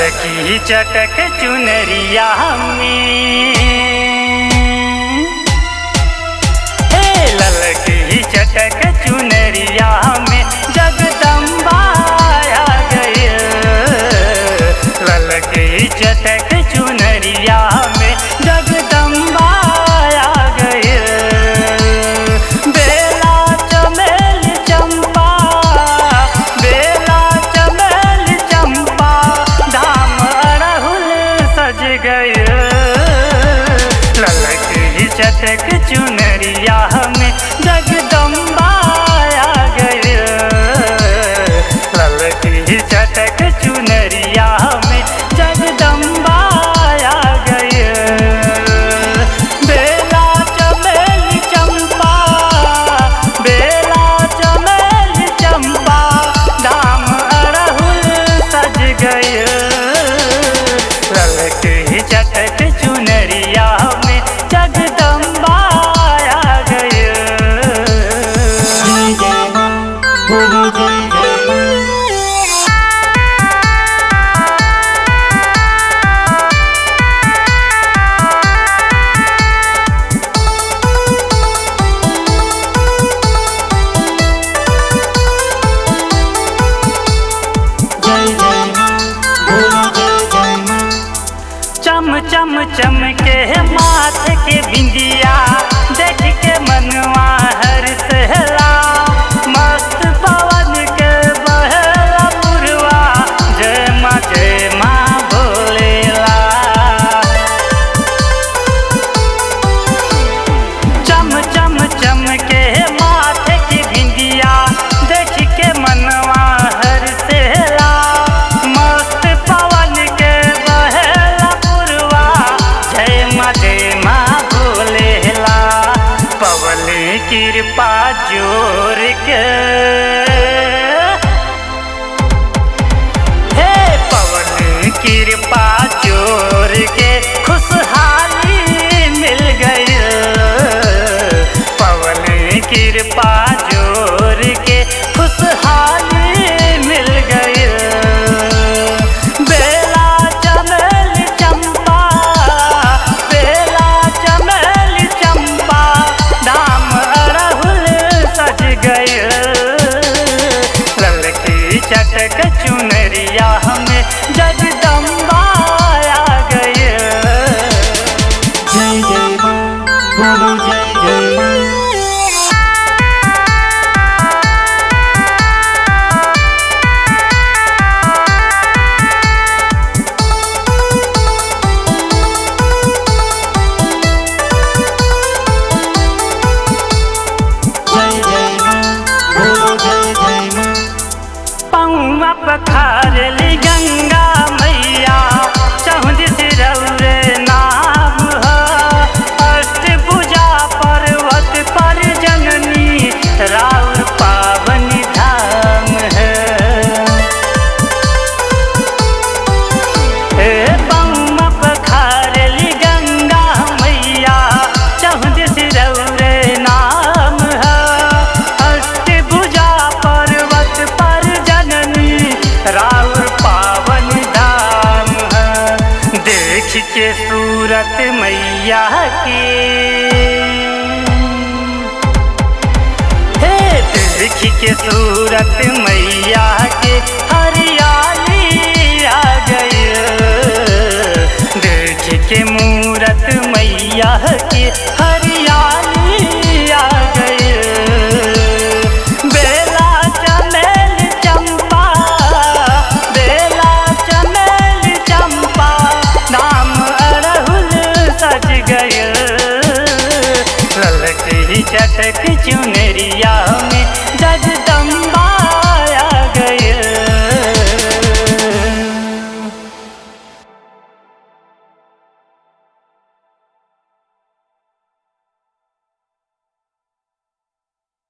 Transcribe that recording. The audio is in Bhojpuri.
ललकी चटक चुनरिया में हे ललकी चटक चुनरिया में जगदम्बा आ गई ललकी चटक चुनरिया में जगदम्बा आ गई बेला चमेल चंपा बेला चमेल चंपा धाम अड़हुल सज गए ललकी चटक चुनरिया में जगदम्बा आ गए ललकी चटक चुनरिया में जगदम्बा आ गए बेला चमेल चंपा बेला चमेल चंपा दाम अड़हुल सज गए ललकी चटक चुनरिया में जगदम्बा आ गए जय जय माँ बोलो जय जय माँ जय जय माँ बोलो जय जय माँ चम चम चम के माथ के बिंदिया देख के मनवा हर सहला मस्त पवन के बहला पुरवा जय माँ जय माँ भोलेला चम चम चम के माथे की बिंदिया देख के मनवा हर सेला मस्त पवन के बहेला पुरवा जय माँ जय माँ भोलेला पवन कृपा जोर के हे पवन कृपा जोर के खुशहाली मिल गई पवन कृपा जोर के खुशहाली मिल गई बेला चमेल चंपा बेला चमेल चंपा दाम अड़हुल सज गए ललकी चटक चुनरिया हमें जगदम्बा आ गए जय जय माँ बोलो जय जय माँ जय जय माँ बोलो जय जय माँ पौआ पखारली गंगा मैया चहुद सिरौरे नाम ह अष्टभुजा पर्वत पर जननी राउर पावनी धाम है हे बम्मा पखारली गंगा मैया चहुद सिरौरे नाम है अष्टभुजा पर्वत पर जननी राउर पावन धाम है देख के सूरत मैया की हे देख के सूरत मैया के हरिया